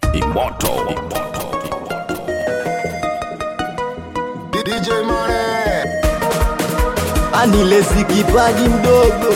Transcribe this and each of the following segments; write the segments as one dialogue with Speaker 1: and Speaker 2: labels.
Speaker 1: Immortal.
Speaker 2: DJ Money.
Speaker 3: anilezi kipaji mdogo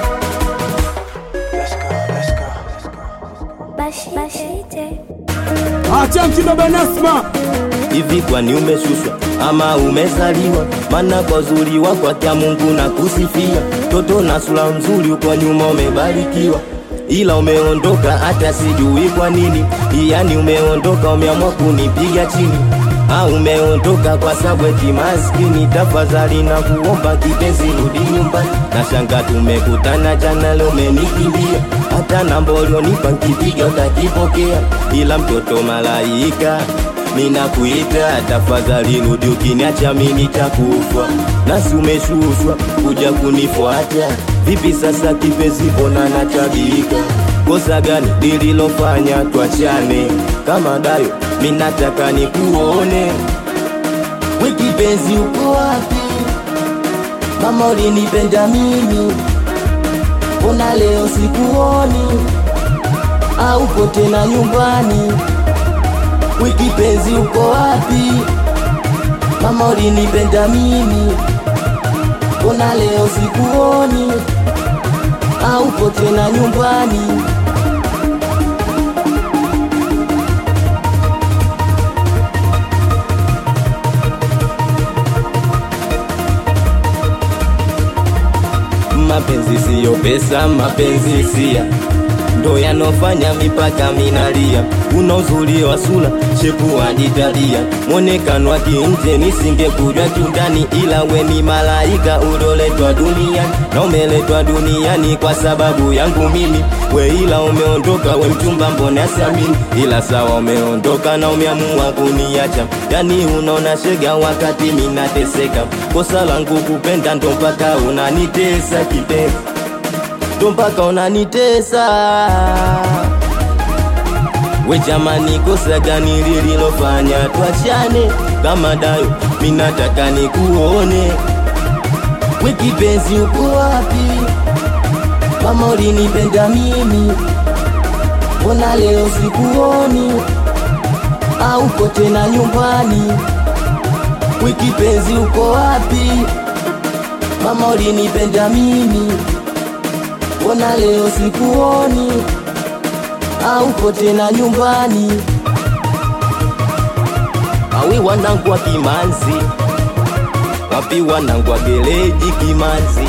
Speaker 4: Bashite.
Speaker 5: Acha mtindo Benasma
Speaker 3: hivi kwani umeshushwa ama umezaliwa mana kwa uzuri wako akia mungu na kusifia toto na sura mzuri uko nyuma umebarikiwa ila umeondoka hata sijui kwa nini yani umeondoka umeamua kunipiga chini Ah, umeondoka kwa sababu eti maskini tafadhali na kuomba kipenzi rudi nyumbani na shanga tumekutana jana leo umenikimbia hata namba ulionipa nkipiga utakipokea ila mtoto malaika ninakuita tafadhali rudi ukiniacha mimi nitakufa nasi umeshushwa kuja kunifuata vipi sasa kipenzi mbona natabika kosa gani lililofanya twachane kama dayo minataka nikuone wikipenzi uko wapi mama ulinipenda mimi mbona leo sikuoni aupo tena nyumbani wikipenzi uko wapi mama ulinipenda mimi mbona leo sikuoni aupo tena nyumbani mapenzi siyo pesa, mapenzi hisia ndo yanofanya mipaka minalia. Una uzuri wa sura, shepu wajitalia, mwonekano wa kinje nisingekujua kiundani, ila we ni malaika uloletwa duniani na umeletwa duniani kwa sababu yangu mimi. We ila umeondoka, we mchumba, mbona siamini, ila sawa umeondoka na umeamua kuniacha, yani unaona shega wakati minateseka. Kosa langu kupenda, ndo mpaka unanitesa kipenzi ndo mpaka unanitesa we jamani, kosa gani lililofanya twachane kama dayo? Minataka nikuone we kipenzi, uko wapi? Mama ulinipenda mimi, mbona leo sikuoni? Aupo tena nyumbani? We kipenzi, uko wapi? Mama ulinipenda mimi mbona leo sikuoni? Aupo tena nyumbani? Awi wanangu wa Kimanzi, wapi wanangu wa Geleji Kimanzi,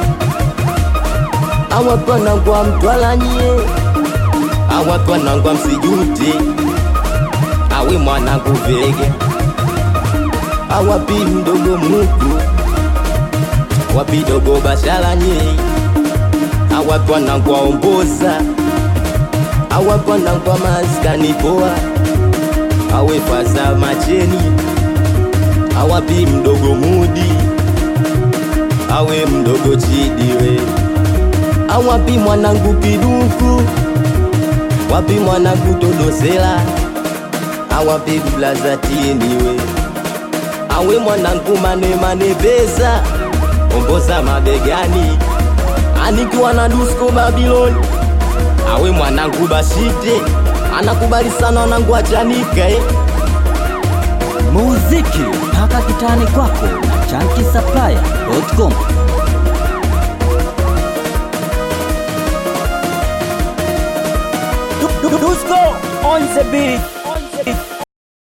Speaker 3: awapi wanangu wa Mtwala nyie, awapi wanangu wa Msijuti, awi mwanangu Vege, awapi mdogo Muku, wapi dogo Bashala nyie awapa nangwa omboza awapa nangwa maskani poa awe faza macheni awapi mdogo mudi awe mdogo chidiwe awapi mwanangu kiduku wapi mwanangu dodosela awapi blazatieniwe awe mwanangu manemane pesa omboza mabegani anikiwa na dusko Babiloni, awe mwanangu Bashite anakubali sana wanangu achanika eh.
Speaker 6: muziki mpaka kitani kwako na chankisaplaya.com
Speaker 5: Dusko on the beat